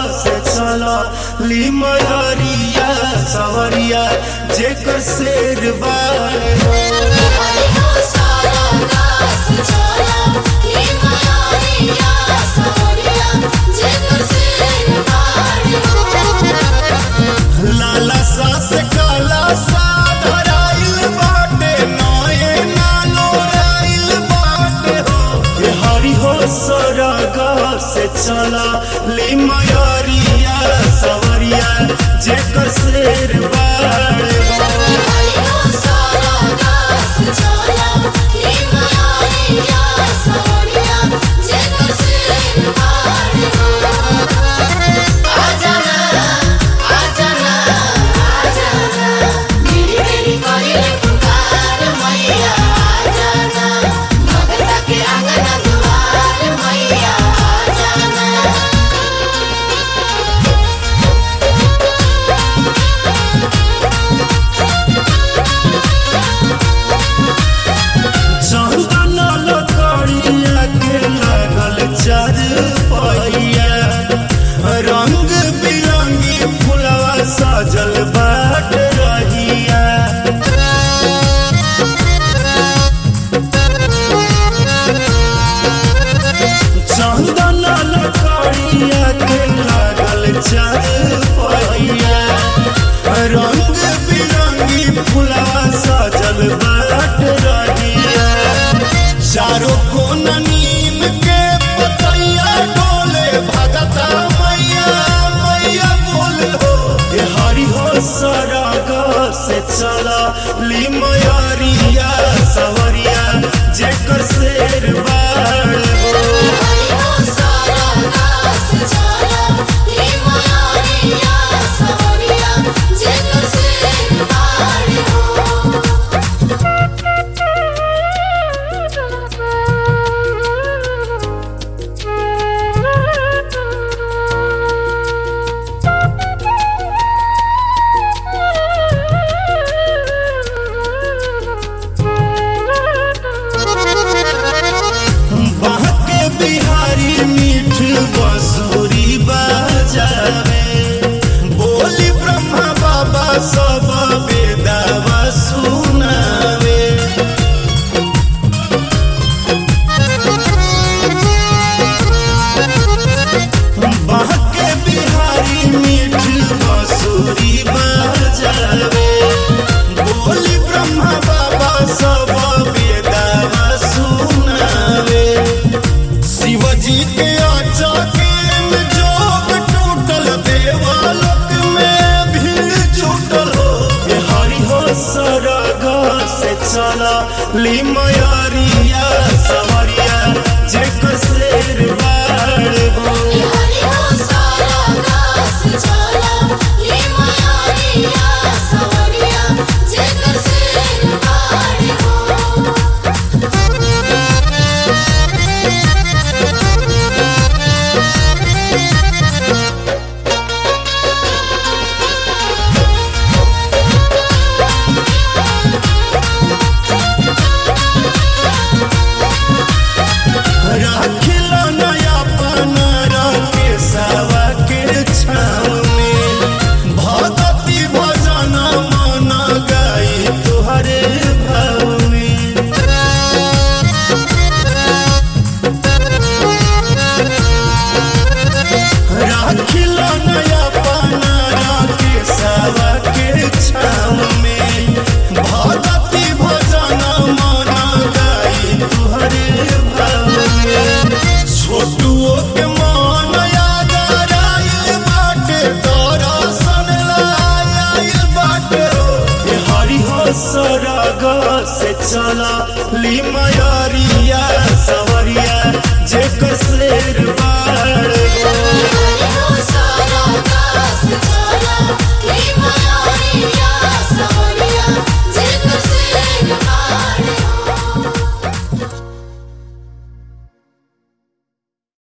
से चला ली मयरिया सवरिया जेकर शेर बारे हो हरि हो सारा दास चला हे मायारिया सवरिया जेकर सिर बार हो लाला सा से काला सा धराइल बाटे नए नालो राइल बाटे हो ये हरि हो सरगा से चला ली मयरिया सवरिया जेकर शेर बारे हो हरि हो सारा दास चला हे मायारिया सवरिया जेकर सिर बार हो आजाना आजाना आजाना मेरी मेरी कोयल पुकार मैया आजाना भगता के आंगन द्वार मैया आजाना चंदन लकड़िया के लागल चार पहिया रंग बिरंगी फुलवा सजल बाट रहिया चंदन लकड़िया के लागल चार पहिया रंग बिरंगी फुलवा सजल बाट रहिया चारों कोना नीम के पतैया डोले भगता मैया मैया बोले हो ये हरि हो सरग से चला ली मयरिया सवरिया जेकर शेर बाड़ हो हरि हो सारा दास चला हे मायारिया सवरिया जेकर सिर बार हो बाके बिहारी मीठ बसुरी बजावे बोली ब्रह्मा बाबा सब वेदावा सुनावे बाके बिहारी मीठ बसुरी बजावे बोली ब्रह्मा बाबा सब वेदावा सुनावे शिवजी के आचाके में जोग टूटल देवालोक में भीड़ छूटल हो ये हरि हो सरग से चला ली मयरिया सवरिया जेकर शेर बाड़ हो हरि हो सारा दास चला हे मायारिया सवरिया जेकर सिर बार हो राखिल नया पनारा के सावा के छाव में भगति भजन मन गाई तुहरे भाव में राखिल नया पनारा के सावा के छाव में भगति भजन मन गाई तुहरे भाव में छोटुओ के मन याद आइल बाटे तोरा सन लाइल बाटे हो ये हरि हो सरग से चला ली मयरिया सवरिया जेकर शेर बा